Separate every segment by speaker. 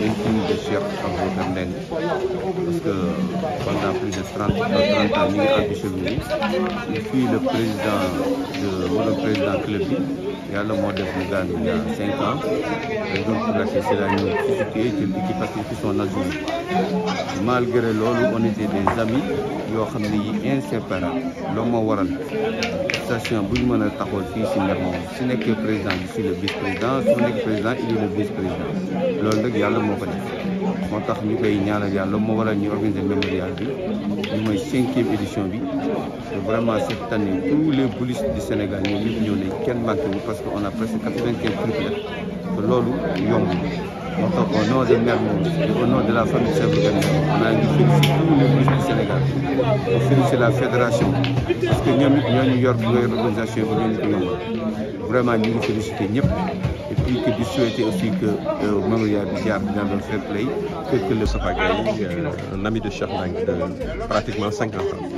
Speaker 1: intime de Cheikh Aboubacar Ndeng parce que pendant plus de 30 30 ans ñu ngi anticheville yi fii le président de moo doon président club bi yàlla moo def mu gaañu il y a 5 ans et donc placé c'est la ñu substitué jël équipe parce que ci son adjoint malgré loolu on était des amis yoo xam ne yi inséparables loolu moo waral station bu ñu mën a taxawal fii si Mermoz su nekkee président bi suis le vice président su nekkee président il est le vice président loolu nag yàlla moo ko def moo tax ñu koy ñaanal yàlla moo waral ñu organiser mémorial bi ñu mooy cinquième édition bi vraiment cette année tous les boulistes du Sénégal ñoom ñëpp ñëw nañ kenn manqué wu parce que on a presque quatre-vingt-quinze triplettes te loolu yomb moo tax au nom de Mermoz et au nom de la famille Cheikh Ibrahima on a ngi féliciter tous les boulistes du Sénégal on félicite la fédération parce que ñoom it ñoo ñu yor organisation bi ñoo ñu ko yombal vraiment ñu ngi féliciter ñëpp et puis que di souhaiter aussi que mémorial bi jaar dans le fair play que que le
Speaker 2: Moustapha Gaye un ami de Cheikh Mbengue de pratiquement cinquante ans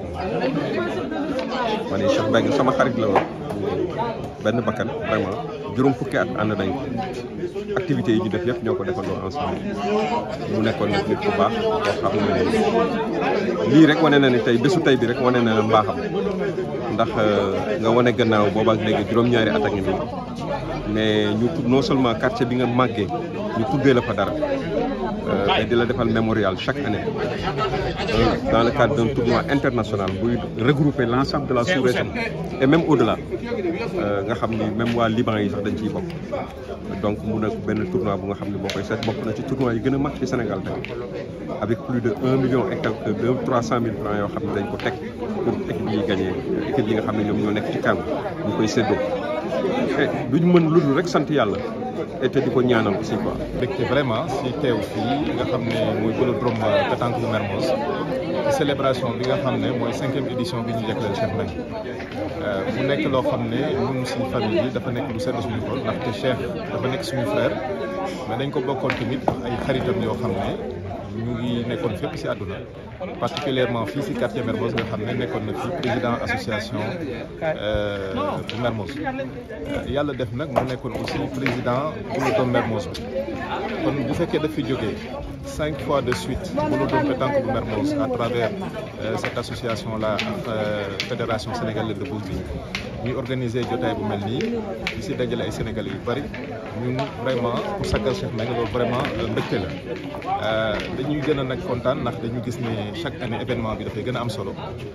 Speaker 2: ma ne Cheikh Mbengue sama xarit la woon benn bakkan vraiment juróom fukki at ànd nañ ko activités yi ñu def yëpp ñoo ko defandoo ensemble mu nekkoon nag nit ku baax koo xam ne lii rek wane na ni tey bésu tey bi rek wane na mbaaxam ndax nga wane gannaaw booba ak léegi juróom-ñaari at a ngi nii mais ñu non seulement quartier bi nga màggee ñu tuddee la fa dara te di la defal mémorial chaque année dans le cadre d'un tournoi international buy regrouper l'ensemble de la sous-région et même au-delà nga xam ni même waa Liban yi sax dañ ciy bokk donc mu nekk benn tournoi bu nga xam ne boo koy seet bokk na ci tournoi yi gën a mag ci Sénégal tamit avec plus de un million et quelques deux trois cent mille francs yoo xam ne dañ ko teg pour équipe yi gagné équipe yi nga xam ne ñoom ñoo nekk ci kan ñu koy séddoo et duñ mën lu dul rek sant yàlla et te di ko ñaanal aussi quoi.
Speaker 3: mbégte vraiment si teew fii nga xam ne mooy vélodrome pétanque bu Mermoz célébration bi nga xam ne mooy cinquième édition bi ñu jagleel Cheikh Mbengue mu nekk loo xam ne ñun suñu famille bi dafa nekk lu sedd suñu xol ndaxte Cheikh dafa nekk suñu frère mais dañ ko bokkoon tamit ay xaritam yoo xam ne ñu ngi nekkoon fépp si àdduna particulièrement fii si quartier Mermoz nga xam ne nekkoon na fi président association bu Mermoz yàlla def nag mu nekkoon aussi président vélodrome Mermoz bi kon bu fekkee daf fi jógee cinq fois de suite vélodrome pétanque bu Mermoz à travers cette association là ak fédération sénégalaise de boules ñuy organiser jotaay bu mel nii di si dajale ay sénégalais yu bari ñun vraiment pour sagal Cheikh Mbengue loolu vraiment mbégte la dañuy gën a nag kontaan ndax dañu gis ne chaque année événement bi dafay gën a am solo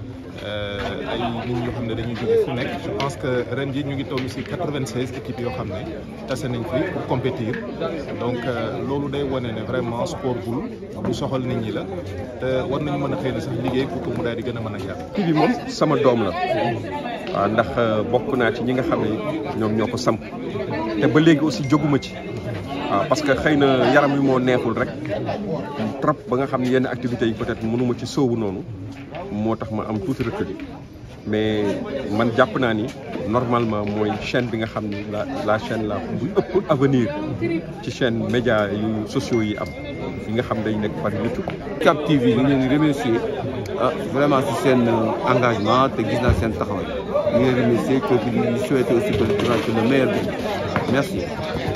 Speaker 3: ay nit ñoo xam ne dañuy jóge fu nekk je pense que ren jii ñu ngi toll si quatre-vingt-seize équipes yoo xam ne tase nañ fi pour compétir donc loolu day wane ne vraiment sport boule lu soxal nit ñi la te war nañu mën a xëy na sax liggéey pour que mu daal di gën a mën a yàq.
Speaker 2: kii bi moom sama doom la waaw ndax bokk naa ci ñi nga xam ne ñoom ñoo ko samp te ba léegi aussi jóguma ci waaw parce que xëy na yaram wi moo neexul rek trop ba nga xam ne yenn activités yi peut-être mënuma ci sóobu noonu moo tax ma am tuuti recul mais man jàpp naa ni normalement mooy chaîne bi nga xam ni la la chaîne la bu ëpp avenir ci chaîne média yu sociaux yi am yi nga xam dañ nekk par YouTube.
Speaker 1: Cap TV ñu ngi leen di remercier ah vraiment si seen engagement te gis naa seen taxawaay ñu ngi leen remercier que di souhaiter aussi que le meilleur merci.